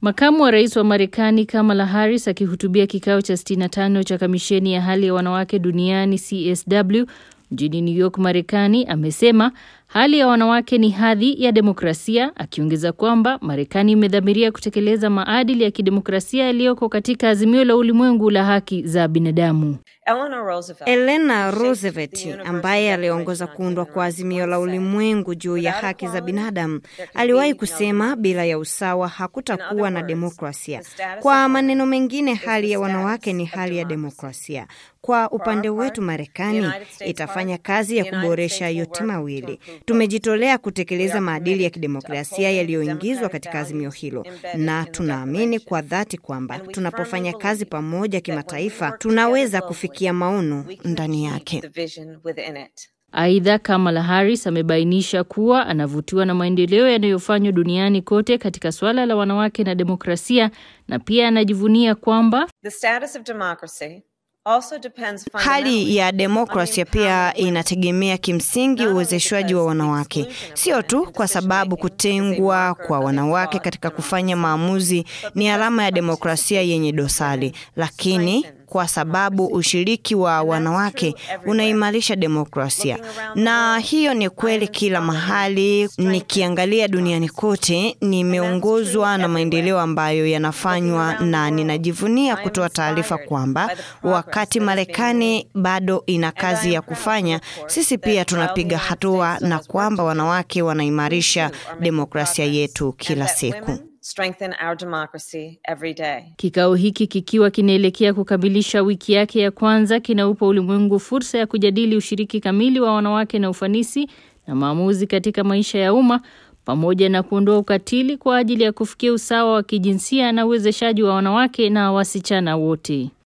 Makamu wa rais wa Marekani Kamala Harris akihutubia kikao cha 65 cha kamisheni ya hali ya wanawake duniani CSW mjini New York, Marekani, amesema hali ya wanawake ni hadhi ya demokrasia, akiongeza kwamba Marekani imedhamiria kutekeleza maadili ya kidemokrasia yaliyoko katika azimio la ulimwengu la haki za binadamu. Elena Roosevelt ambaye aliongoza kuundwa kwa azimio la ulimwengu juu ya haki za binadamu aliwahi kusema, bila ya usawa hakutakuwa na demokrasia. Kwa maneno mengine, hali ya wanawake ni hali ya demokrasia. Kwa upande wetu, Marekani itafanya kazi ya kuboresha yote mawili. Tumejitolea kutekeleza maadili ya kidemokrasia yaliyoingizwa katika azimio hilo, na tunaamini kwa dhati kwamba tunapofanya kazi pamoja kimataifa, tunaweza kufikia maono ndani yake. Aidha, Kamala Harris amebainisha kuwa anavutiwa na maendeleo yanayofanywa duniani kote katika suala la wanawake na demokrasia, na pia anajivunia kwamba Hali ya demokrasia pia inategemea kimsingi uwezeshwaji wa wanawake, sio tu kwa sababu kutengwa kwa wanawake katika kufanya maamuzi ni alama ya demokrasia yenye dosari, lakini kwa sababu ushiriki wa wanawake unaimarisha demokrasia. Na hiyo ni kweli kila mahali. Nikiangalia duniani kote, nimeongozwa na maendeleo ambayo yanafanywa, na ninajivunia kutoa taarifa kwamba wakati Marekani bado ina kazi ya kufanya, sisi pia tunapiga hatua, na kwamba wanawake wanaimarisha demokrasia yetu kila siku. Strengthen our democracy every day. Kikao hiki kikiwa kinaelekea kukamilisha wiki yake ya kwanza kinaupa ulimwengu fursa ya kujadili ushiriki kamili wa wanawake na ufanisi na maamuzi katika maisha ya umma pamoja na kuondoa ukatili kwa ajili ya kufikia usawa wa kijinsia na uwezeshaji wa wanawake na wasichana wote.